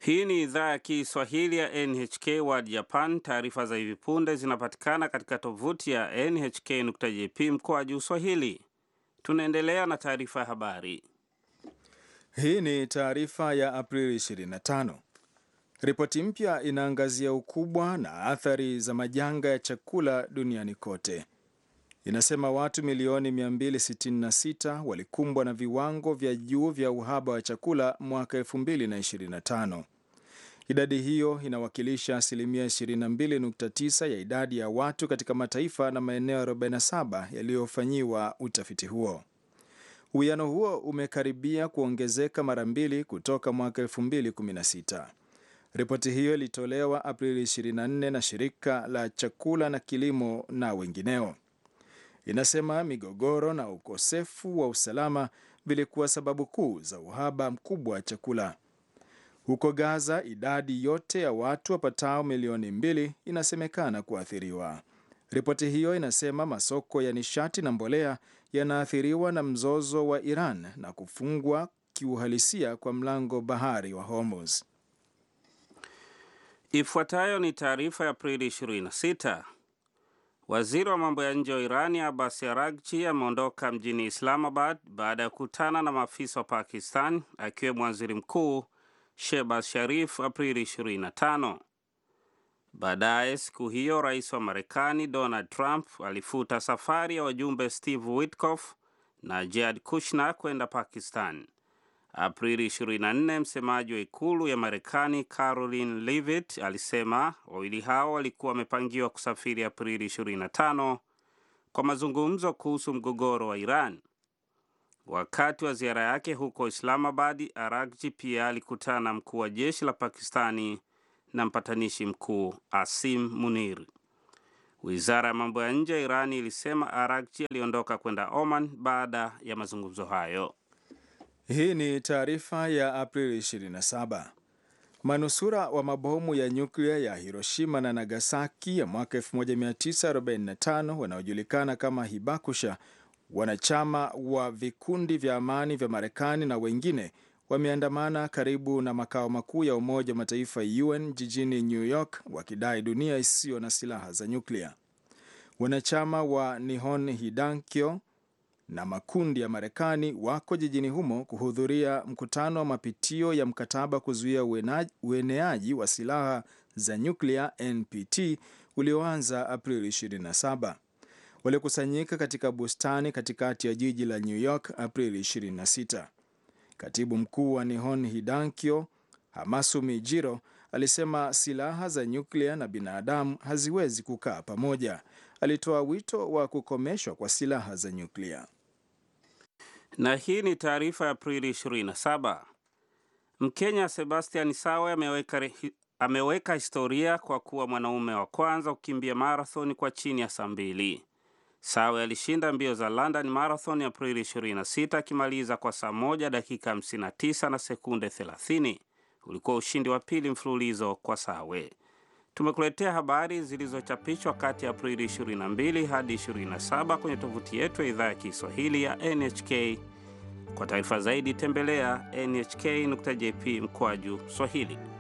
Hii ni idhaa ya Kiswahili ya NHK World Japan. Taarifa za hivi punde zinapatikana katika tovuti ya nhk.jp mkoa juu Swahili. Tunaendelea na taarifa ya habari. Hii ni taarifa ya Aprili 25. Ripoti mpya inaangazia ukubwa na athari za majanga ya chakula duniani kote. Inasema watu milioni 266 walikumbwa na viwango vya juu vya uhaba wa chakula mwaka 2025. Idadi hiyo inawakilisha asilimia 22.9 ya idadi ya watu katika mataifa na maeneo 47 yaliyofanyiwa utafiti huo. Uwiano huo umekaribia kuongezeka mara mbili kutoka mwaka 2016. Ripoti hiyo ilitolewa Aprili 24 na shirika la chakula na kilimo na wengineo. Inasema migogoro na ukosefu wa usalama vilikuwa sababu kuu za uhaba mkubwa wa chakula. Huko Gaza, idadi yote ya watu wapatao milioni mbili inasemekana kuathiriwa. Ripoti hiyo inasema masoko ya nishati na mbolea yanaathiriwa na mzozo wa Iran na kufungwa kiuhalisia kwa mlango bahari wa Hormuz. Ifuatayo ni taarifa ya Aprili 26. Waziri wa mambo ya nje wa Irani Abbas Araghchi ameondoka mjini Islamabad baada ya kukutana na maafisa wa Pakistan akiwemo waziri mkuu Shehbaz Sharif Aprili 25. Baadaye siku hiyo rais wa Marekani Donald Trump alifuta safari ya wajumbe Steve Witkoff na Jared Kushner kwenda Pakistan. Aprili 24, msemaji wa ikulu ya Marekani Caroline Leavitt alisema wawili hao walikuwa wamepangiwa kusafiri Aprili 25 kwa mazungumzo kuhusu mgogoro wa Iran. Wakati wa ziara yake huko Islamabad, Araghchi pia alikutana na mkuu wa jeshi la Pakistani na mpatanishi mkuu Asim Munir. Wizara ya mambo ya nje ya Irani ilisema Araghchi aliondoka kwenda Oman baada ya mazungumzo hayo. Hii ni taarifa ya Aprili 27. Manusura wa mabomu ya nyuklia ya Hiroshima na Nagasaki ya mwaka 1945 wanaojulikana kama Hibakusha, wanachama wa vikundi vya amani vya Marekani na wengine wameandamana karibu na makao makuu ya Umoja wa Mataifa UN jijini New York wakidai dunia isiyo na silaha za nyuklia. Wanachama wa Nihon Hidankyo na makundi ya Marekani wako jijini humo kuhudhuria mkutano wa mapitio ya mkataba kuzuia ueneaji wa silaha za nyuklia NPT ulioanza Aprili 27. Walikusanyika katika bustani katikati ya jiji la New York Aprili 26. Katibu mkuu wa Nihon Hidankyo Hamasumi Jiro alisema silaha za nyuklia na binadamu haziwezi kukaa pamoja. Alitoa wito wa kukomeshwa kwa silaha za nyuklia. Na hii ni taarifa ya Aprili 27. Mkenya Sebastian Sawe ameweka, ameweka historia kwa kuwa mwanaume wa kwanza kukimbia marathon kwa chini ya saa mbili. Sawe alishinda mbio za London Marathon Aprili 26 akimaliza kwa saa moja dakika 59 na sekunde 30. Ulikuwa ushindi wa pili mfululizo kwa Sawe. Tumekuletea habari zilizochapishwa kati ya Aprili 22 hadi 27 kwenye tovuti yetu ya idhaa ya Kiswahili ya NHK. Kwa taarifa zaidi tembelea nhk.jp mkwaju Swahili.